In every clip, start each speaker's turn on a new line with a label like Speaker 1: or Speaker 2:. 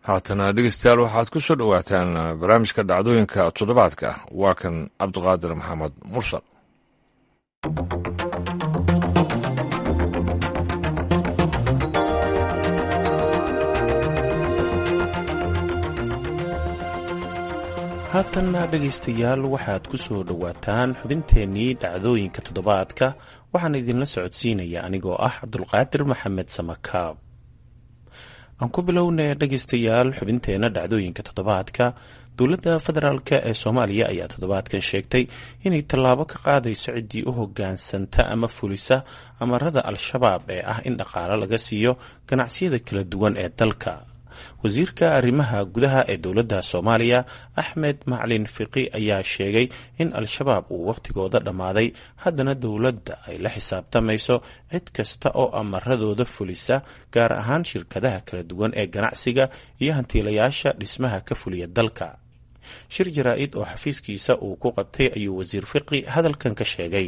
Speaker 1: haatana dhegeystayaal waxaad ku soo dhowaataan barnaamijka dhacdooyinka toddobaadka waa kan cabdiqaadir maxamed mursal
Speaker 2: haatanna dhegaystayaal waxaad ku soo dhowaataan xubinteennii dhacdooyinka toddobaadka waxaan idinla socodsiinaya anigoo ah cabdulqaadir maxamed samakaab aan ku bilownay dhegaystayaal xubinteenna dhacdooyinka toddobaadka dowladda federaalk ee soomaaliya ayaa toddobaadkan sheegtay inay tallaabo ka qaadayso ciddii u hoggaansanta ama fulisa amarada al-shabaab ee ah in dhaqaalo laga siiyo ganacsiyada kala duwan ee dalka wasiirka arrimaha gudaha ee dowladda soomaaliya axmed maclin fiqi ayaa sheegay in al-shabaab uu wakhtigooda dhammaaday haddana dowladda ay la xisaabtamayso cid kasta oo amaradooda fulisa gaar ahaan shirkadaha kala duwan ee ganacsiga iyo hantiilayaasha dhismaha ka fuliya dalka shir jaraa-id oo xafiiskiisa uu ku qabtay ayuu wasiir fiqi hadalkan ka sheegay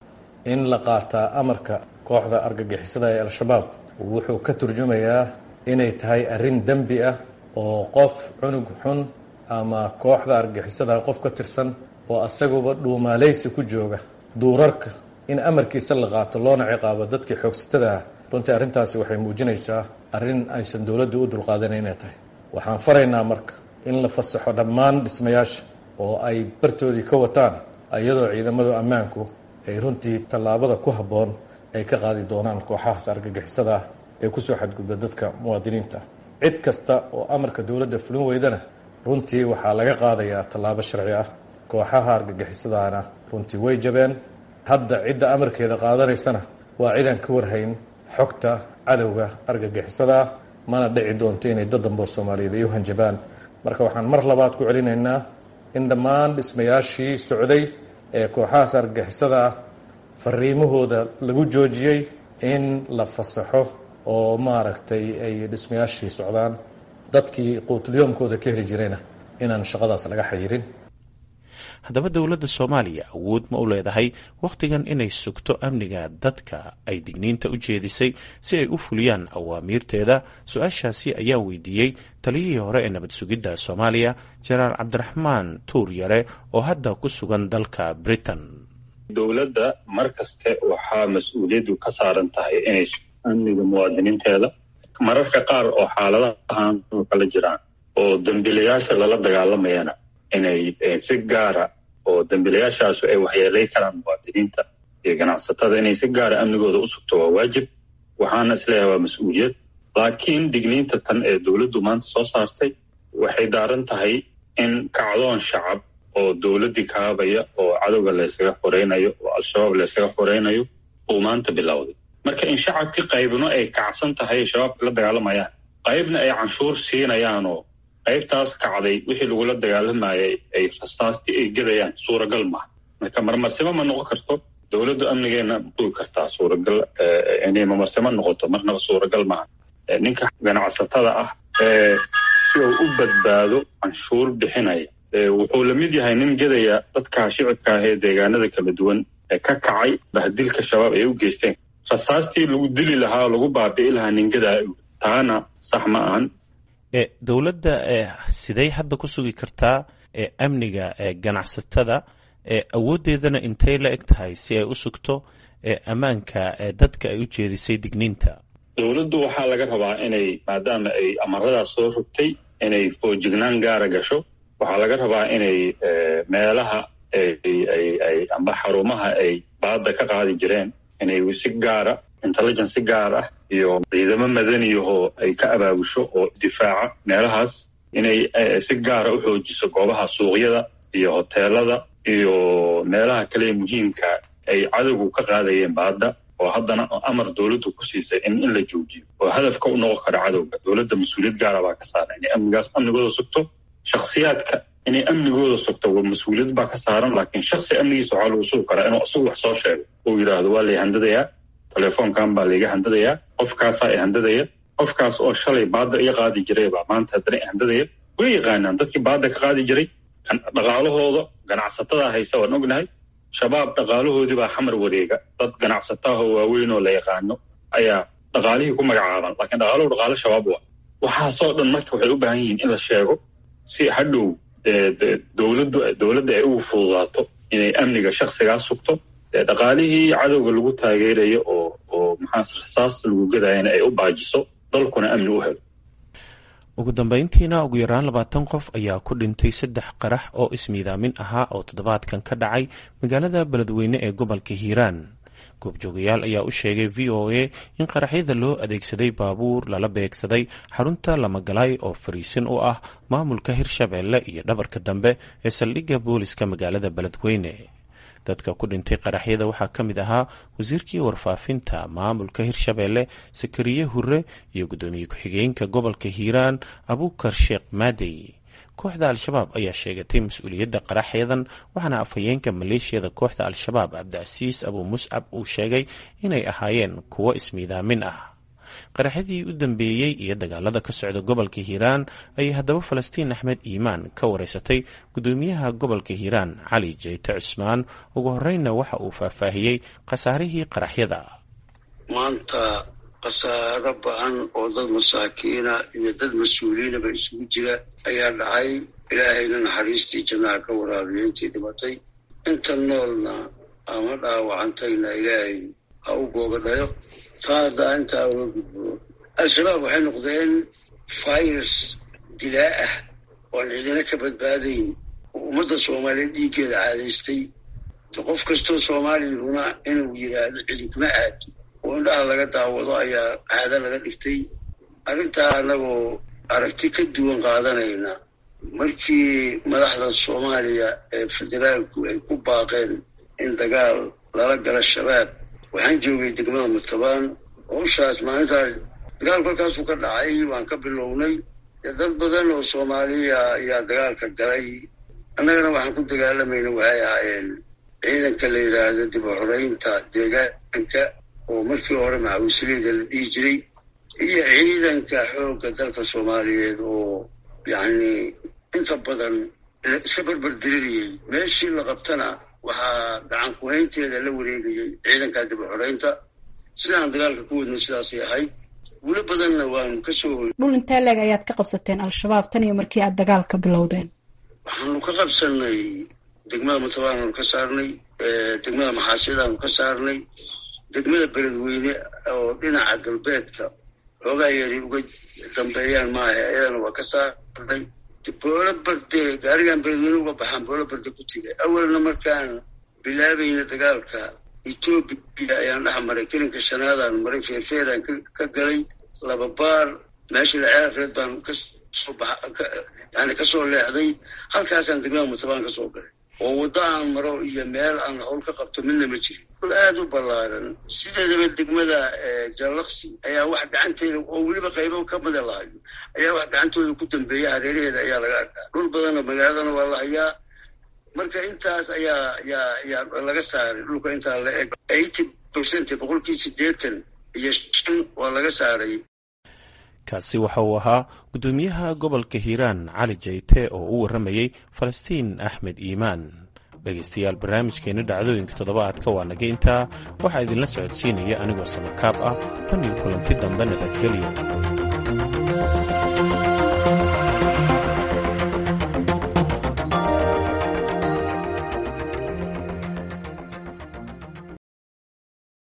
Speaker 3: in la qaataa amarka kooxda argagixisada ee al-shabaab wuxuu ka turjumayaa inay tahay arrin dembi ah oo qof cunug xun ama kooxda argixisada qof ka tirsan oo asaguba dhuumaaleysi ku jooga duurarka in amarkiisa la qaato loona ciqaabo dadkii xoogsatada ah runtii arrintaasi waxay muujinaysaa arrin aysan dowladdu u dulqaadanan inay tahay waxaan faraynaa marka in la fasaxo dhammaan dhismayaasha oo ay bartoodii ka wataan iyadoo ciidamadu ammaanku ay runtii tallaabada ku habboon ay ka qaadi doonaan kooxahaas argagixisada ah ee kusoo xadgudba dadka muwaadiniinta cid kasta oo amarka dowladda fulin weydana runtii waxaa laga qaadayaa tallaabo sharci ah kooxaha argagixisadaana runtii way jabeen hadda cidda amarkeeda qaadanaysana waa cidaan ka warhayn xogta cadowga argagixisada ah mana dhici doonto inay dad dambe oo soomaaliyeed ay u hanjabaan marka waxaan mar labaad ku celinaynaa in dhammaan dhismayaashii socday ee kooxahaas argagixisada ah fariimahooda lagu joojiyey in la fasaxo oo maaragtay ay dhismayaashii socdaan dadkii quutulyoomkooda ka heli jirayna inaan shaqadaas laga xayirin
Speaker 2: haddaba dowladda soomaaliya awood ma u leedahay wakhtigan inay sugto amniga dadka ay digniinta u jeedisay si ay u fuliyaan awaamiirteeda su-aashaasi ayaa weydiiyey taliyihii hore ee nabad sugidda soomaaliya jenaraal cabdiraxmaan tuur yare oo hadda ku sugan dalka britain
Speaker 4: dowladda mar kaste waxaa mas-uuliyaddu ka saaran tahay inay amniga muwaadiniinteeda mararka qaar oo xaaladahan oo kala jiraan oo dembiilayaasha lala dagaalamayana inay si gaara oo dembiilayaashaasu ay waxyeelay karaan muwaadiniinta iyo ganacsatada inay si gaara amnigooda u sugto waa waajib waxaana isleeyahay waa mas-uuliyad laakiin digniinta tan ee dowladdu maanta soo saartay waxay daaran tahay in kacdoon shacab oo dowladdii kaabaya oo cadowga laysaga xoreynayo oo al-shabaab laysaga xoreynayo uu maanta bilowday marka in shacabkii qaybno ay kacsan tahay shabaabka la dagaalamayaan qaybna ay canshuur siinayaanoo qaybtaas kacday wixii lagula dagaalamayay ay rasaastii ay gedayaan suuragal maaha marka marmarsimo ma noqon karto dowladdu amnigeena dugi kartaa suuragal inay marmarsimo noqoto marnaba suuragal maaha ninka ganacsatada ah ee si uu u badbaado canshuur bixinaya wuxuu la mid yahay nin gedaya dadka shicibka ah ee deegaanada kala duwan ee ka kacay bahdilka shabaab ay u geysteen rasaastii lagu dili lahaa oo lagu baabi'i lahaa ningadaa taana sax ma ahan
Speaker 2: dowladda siday hadda ku sugi kartaa amniga ganacsatada awooddeedana intay la eg tahay si ay u sugto ammaanka dadka ay u jeedisay digniinta
Speaker 4: dowladdu waxaa laga rabaa inay maadaama ay amaradaas soo rogtay inay foojignaan gaara gasho waxaa laga rabaa inay meelaha ay amba xarumaha ay baadda ka qaadi jireen inay si gaara intelligence si gaar ah iyo ciidamo madaniyahoo ay ka abaabusho oo difaaca meelahaas inay si gaara u xoojiso goobaha suuqyada iyo hoteelada iyo meelaha kale muhiimka ay cadowgu ka qaadayeen baadda oo haddana amar dowladdu ku siisay in in la joojiyo oo hadafka u noqon kara cadowga dowladda mas-uuliyad gaara baa ka saaran inay amnigaas amnigooda sugto shakhsiyaadka inay amnigooda sugto waa mas-uuliyad baa ka saaran laakiin shaksi amnigiisa waxaa lagu sugi karaa inuu isagu wax soo sheego uu yidhaahdo waa lay handadayaa telefoonkan baa layga handadayaa qofkaasaa i handadaya qofkaas oo shalay baadda iga qaadi jiray baa maanta haddana i handadaya way yaqaanaan dadkii baadda ka qaadi jiray dhaqaalahooda ganacsatada haysa waan ognahay shabaab dhaqaalahoodii baa xamar wareega dad ganacsataahoo waaweyn oo la yaqaano ayaa dhaqaalihii ku magacaaban laakiin dhaqaaluhu dhaqaalo shabaab waa waxaasoo dhan marka waxay u baahan yihiin in la sheego si hadhow dowladdu dowladda ay ugu fududaato inay amniga shaksigaa sugto dhaqaalihii cadowga lagu taageerayo oo oo maxaa rasaasta lagu gadayana ay u baajiso dalkuna amni u helo
Speaker 2: ugu dambeyntiina ugu yaraan labaatan qof ayaa ku dhintay saddex qarax oo ismiidaamin ahaa oo toddobaadkan ka dhacay magaalada beledweyne ee gobolka hiiraan goobjoogayaal ayaa u sheegay v o a in qaraxyada loo adeegsaday baabuur lala beegsaday xarunta lamagalay oo fariisin u ah maamulka hirshabeelle iyo dhabarka dambe ee saldhigga booliska magaalada beledweyne dadka ku dhintay qaraxyada waxaa ka mid ahaa wasiirkii warfaafinta maamulka hirshabeelle sakariye hure iyo guddoomiye ku-xigeenka gobolka hiiraan abuukar sheekh maadey kooxda al-shabaab ayaa sheegatay mas-uuliyadda qaraxyadan waxaana afhayeenka maleeshiyada kooxda al-shabaab cabdicasiis abuu muscab uu sheegay inay ahaayeen kuwo ismiidaamin ah qaraxyadii u dambeeyey iyo dagaalada ka socda gobolka hiiraan ayay haddaba falastiin axmed iimaan ka wareysatay guddoomiyaha gobolka hiiraan cali jeyte cusmaan ugu horreynna waxa uu faahfaahiyey khasaarihii qaraxyada
Speaker 5: maanta khasaaro ba-an oo dad masaakiina iyo dad mas-uuliyiinaba isugu jira ayaa dhacay ilaahayna naxariistii jannaha ka waraabiyo intii dhimatay inta noolna ama dhaawacantayna ilaahay ha u googadhayo taa haddaa intaa uga gudbo al-shabaab waxay noqdeen virus dilaa ah oo aan cidina ka badbaadayn oo ummadda soomaaliyeed dhiiggeeda caadaystay qof kastoo soomaaliyahuna inuu yidhaahdo cidinkuma aado oo indhaha laga daawado ayaa caado laga dhigtay arrintaa annagoo aragti ka duwan qaadanayna markii madaxda soomaaliya ee federaalku ay ku baaqeen in dagaal lala gala shabaab waxaan joogay degmada murtabaan howshaas maalintaas dagaal kolkaasuu ka dhacay waan ka bilownay dad badan oo soomaaliya ayaa dagaalka galay annagana waxaan ku dagaalamayna waxay ahaayeen ciidanka la yidhaahdo dib u xoreynta deegaanka oo markii hore macawisleyda la dhihi jiray iyo ciidanka xoogga dalka soomaaliyeed oo yacni inta badan iska berberdirinayay meeshii la qabtana waxaa gacan ku-haynteeda la wareegayay ciidanka dib u xoreynta sidaan dagaalka ku wadna sidaasay ahayd gulo badanna waanu ka soo hoy
Speaker 6: dhul intee leeg ayaad ka qabsateen al-shabaab tan iyo markii aad dagaalka bilowdeen
Speaker 5: waxaanu ka qabsanay degmada mutabaanaanu ka saarnay degmada maxaasiyadaanu ka saarnay degmada beledweyne oo dhinaca galbeedka xoogaa yeeray uga dambeeyaan maaha ayadana waa ka saarnay boolo barde gaarigan beledweyne uga baxaan boolo barde ku tegay awalna markaan bilaabayna dagaalka etoobiya ayaan dhex maray kelinka shanaadaan maray feerfeeraan ka galay laba baar meeshii laceerreed baan kasoo yani kasoo leexday halkaasaan degmada mutabaan ka soo galay oo waddo aan maro iyo meel aan hawl ka qabto midna ma jirin dul aada u ballaaran sideedaba degmada jallaqsi ayaa wax gacanteeda oo weliba qaybo ka mida lahayo ayaa wax gacantooda ku dambeeya hareeraheeda ayaa laga arkaa dhul badanna magaaladana waa la hayaa marka intaas ayaa ayaa ayaa laga saaray dhulka intaa la eg eighty percent boqolkii siddeetan iyo shan waa laga saaray
Speaker 2: kaasi waxa uu ahaa guddoomiyaha gobolka hiiraan cali jayte oo u warramayey falastiin axmed iimaan dhegaystayaal barnaamijkeena dhacdooyinka toddobaadka waa naga intaa waxaa idinla socodsiinaya anigoo samakaab ah tan iyo kulanti dambe nabadgelyo